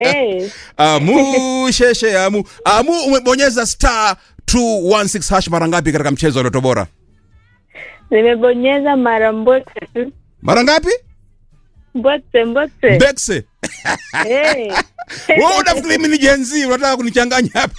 Eh, Amu sheshe amu amu, umebonyeza star 216 hash mara ngapi katika mchezo wa Loto Bora? nimebonyeza mara mbwekse tu Mara ngapi? mbwekse mbwekse Bekse. Eh, Wewe unafikiri mimi ni Gen Z unataka kunichanganya hapa?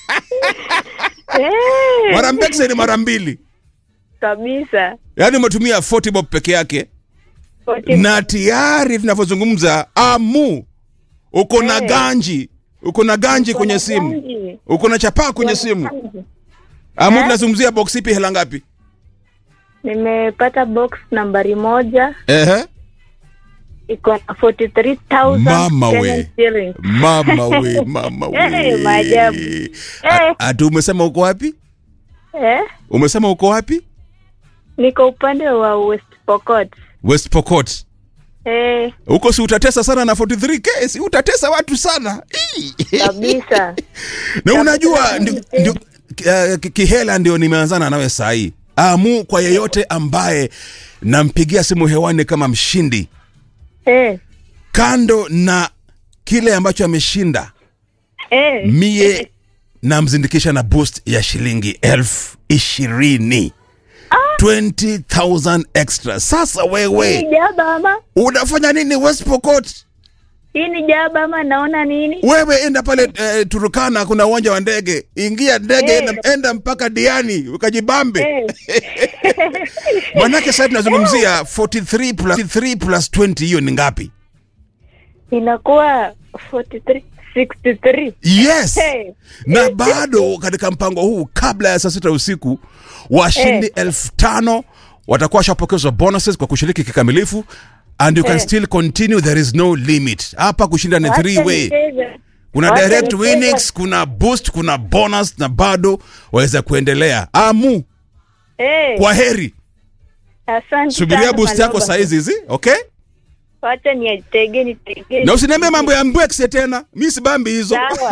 eh, Mara mbekse ni mara mbili. kabisa Yaani umetumia 40 bob peke yake Forty- na tayari tunavyozungumza amu uko na Eh. ganji, uko na ganji kwenye Kuna simu, ganji. uko na chapaa kwenye Kuna simu. ganji. Amu Eh? tunazungumzia box ipi hela ngapi? nimepata box nambari moja Ehe. iko na 43,000 Mama we. Kenyan shillings. Mama we, mama we. Eh, maajabu. A- Eh. Ati umesema uko wapi? Eh, Umesema uko wapi? niko upande wa West Pokot. West Pokot. Eh, Huko si utatesa sana na 43k, si utatesa watu sana. Ii. kabisa na unajua ndio, ndio, uh, ki- kihela ndio nimeanzana nawe saa hii. Amu kwa yeyote ambaye nampigia simu hewani kama mshindi, eh, kando na kile ambacho ameshinda, eh, mie namzindikisha na boost ya shilingi elfu ishirini 20,000 extra. Sasa hii wewe ni jaba ama unafanya nini West Pokot? hii ni jaba ama naona nini? Wewe enda pale eh, Turukana, kuna uwanja wa ndege, ingia ndege Eh. enda, enda mpaka Diani ukajibambe. Eh, Manake sasa tunazungumzia 43 plus 3 plus 20 hiyo ni ngapi? inakuwa 43 63 Yes. Eh. Na bado katika mpango huu kabla ya saa sita usiku washindi Eh. elfu tano watakuwa washapokezwa bonuses kwa kushiriki kikamilifu and you can Eh. still continue there is no limit. Hapa kushinda ni Wacha three way. nicheze. Kuna Wacha direct nicheze. winnings, kuna boost, kuna bonus na bado waweza kuendelea. Amu, Eh, kwa heri. asante Subiria sana, boost yako Maloba. saa hizi hizi, okay? Wacha niatege nitege. Na usiniambie mambo ya mbwekse tena. Mimi sibambi hizo. Sawa.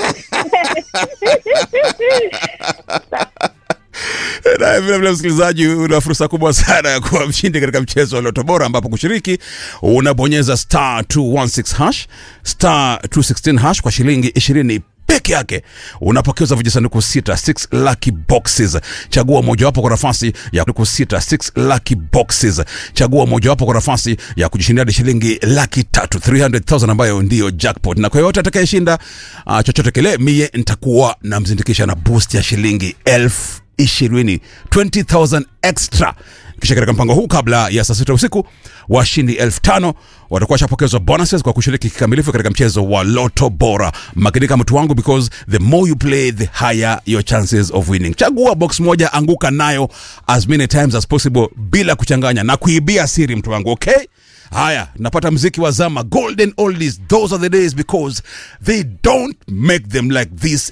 Na vile vile msikilizaji, una fursa kubwa sana ya kuwa mshindi katika mchezo wa Loto Bora, ambapo kushiriki unabonyeza star 216 hash star 216 hash kwa shilingi 20 peke yake unapokeza vijisanduku sita 6 lucky boxes. Chagua mojawapo kwa nafasi ya sanduku sita 6 lucky boxes. Chagua mojawapo kwa nafasi ya kujishindia hadi shilingi laki tatu 300,000 ambayo ndiyo jackpot, na kwa yoyote atakayeshinda uh, chochote kile, mie nitakuwa namzindikisha na boost ya shilingi elfu ishirini 20000 extra kisha katika mpango huu kabla ya saa sita usiku washindi elfu tano watakuwa washapokezwa bonuses kwa kushiriki kikamilifu katika mchezo wa loto bora makinika mtu wangu because the more you play the higher your chances of winning chagua box moja anguka nayo as many times as possible bila kuchanganya na kuibia siri mtu wangu okay haya napata mziki wa zama golden oldies those are the days because they don't make them like this